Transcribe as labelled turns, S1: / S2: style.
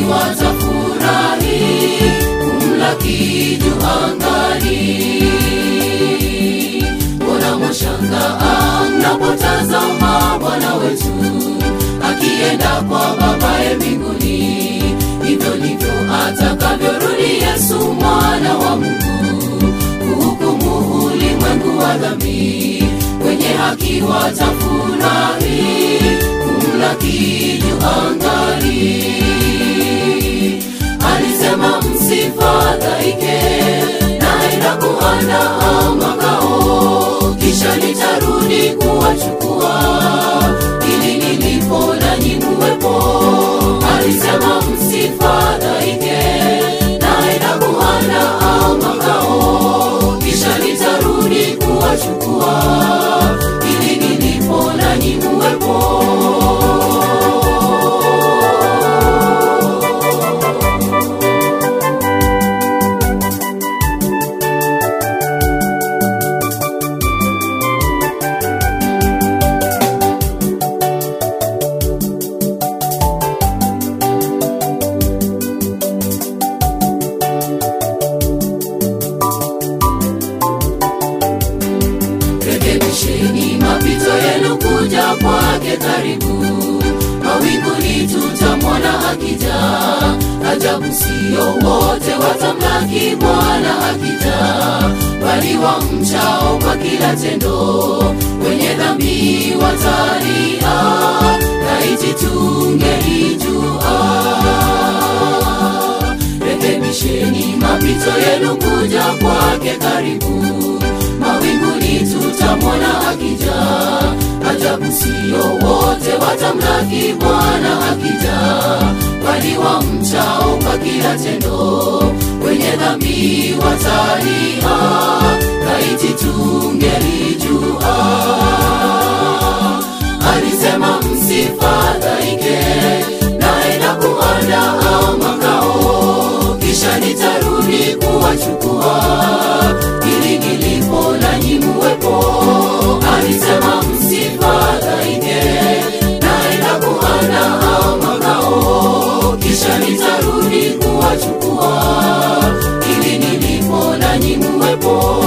S1: watafurahi kumlaki juu angani. Mbona mwashangaa mnapotazama Bwana wetu akienda kwa Babaye mbinguni? Hivyo ndivyo atakavyorudi Yesu mwana wa Mungu kuhukumu ulimwengu wa dhambi. Wenye haki watafurahi kumlaki juu angani. Alisema msifadhaike, naenda kuandaa makao, kisha nitarudi kuwachukua, ili nilipo nanyi muwepo. Alisema msifadhaike, naenda kuandaa makao, kisha nitarudi kuwachukua, ili nilipo nanyi muwepo. rekebisheni mapito yenu kuja kwake karibu mawinguni tutamwona akija ajabu sio wote watamlaki bwana akija bali wamchao kwa kila tendo wenye dhambi watalia laiti tungelijua rekebisheni mapito yenu kuja kwake karibu mawinguni tutamwona akija ajabu sio wote watamlaki bwana akija bali wamchao kwa kila tendo wenye dhambi watalia laiti tungelijua alisema msifadhaike naenda kuandaa makao kisha nitarudi kuwachukua ili nilipo nanyi muwepo alisema msifadhaike naenda kuandaa makao kisha nitarudi kuwachukua ili nilipo nanyi muwepo